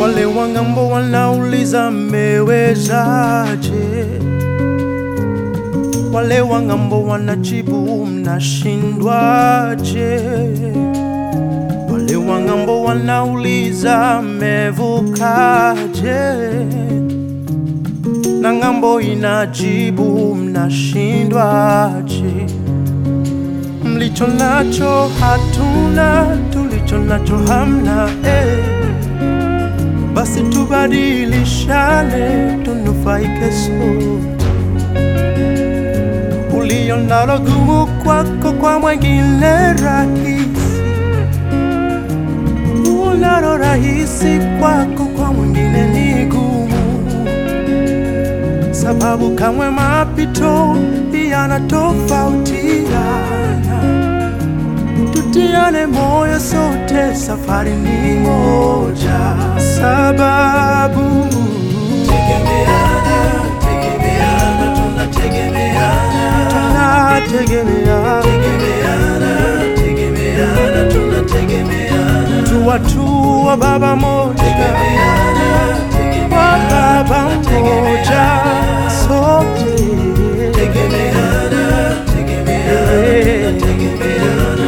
Wale wangambo wanauliza mmewezaje? Wale wangambo wanajibu mnashindwaje? Wale wangambo wanauliza mmevukaje? Na ngambo inajibu mnashindwaje? Mlicho nacho hatuna, tulicho nacho hamna eh. Basi tubadilishane, tunufaike sote. Ulio nalo gumu kwako, kwa mwengine rahisi. Unalo rahisi kwako, kwa mwingine ni gumu, sababu kamwe mapito yanatofautiana. Tutiane moyo sote, safari ni moja, sababu Tegemeana, tegemeana, tunategemeana. tunategemeana, Tegemeana, tegemeana, tunategemeana. tu watu wa baba moja, Tegemeana, wa tegemeana, baba moja, sote tegemeana, tegemeana, tunategemeana.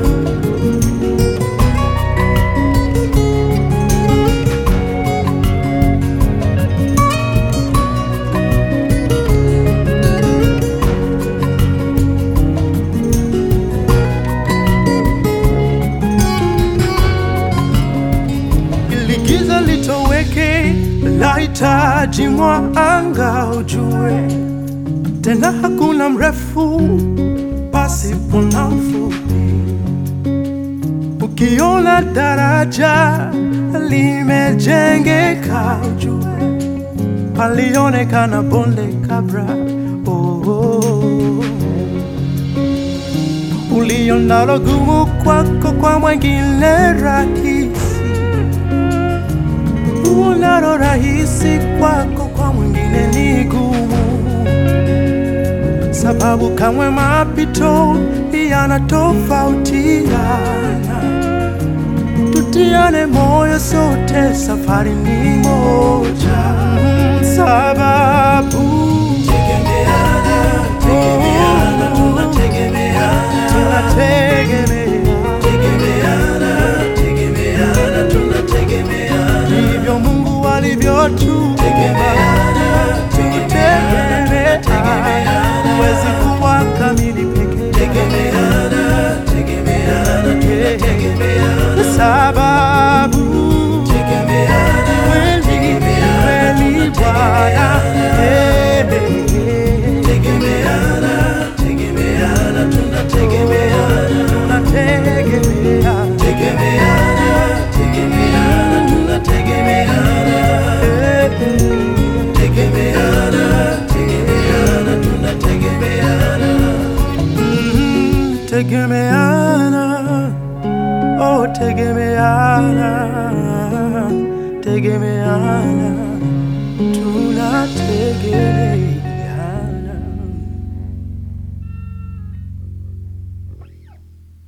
ili giza litoweke, lahitaji mwanga ujue, tena hakuna mrefu pasipo na mfupi. Ukiona daraja limejengeka, ujue palionekana bonde kabla. Oh, oh. Ulio nalo gumu kwako, kwa mwengine rahisi unalo rahisi kwako, kwa mwingine ni gumu, sababu kamwe mapito yanatofautiana. Tutiane moyo sote, safari ni moja, Mm, sababu Tegemeana, tegemeana, tunategemeana. tunategemea, Tegemeana, tegemeana, tunategemeana. ndivyo Mungu alivyotuumba. Tegemeana, tegemeana, Tegemea, huwezi kuwa kamili peke tegemeana, tegemeana, tunategemeana. sababu Tegemeana, kweli kweli Bwana eh, tegemeana, tegemeana, tunategemeana. tunategemea Tegemeana, tegemeana, tunategemeana. eh, Tegemeana, tegemeana, tunategemeana. mm, tegemeana oh tegemeana tegemeana tunategemea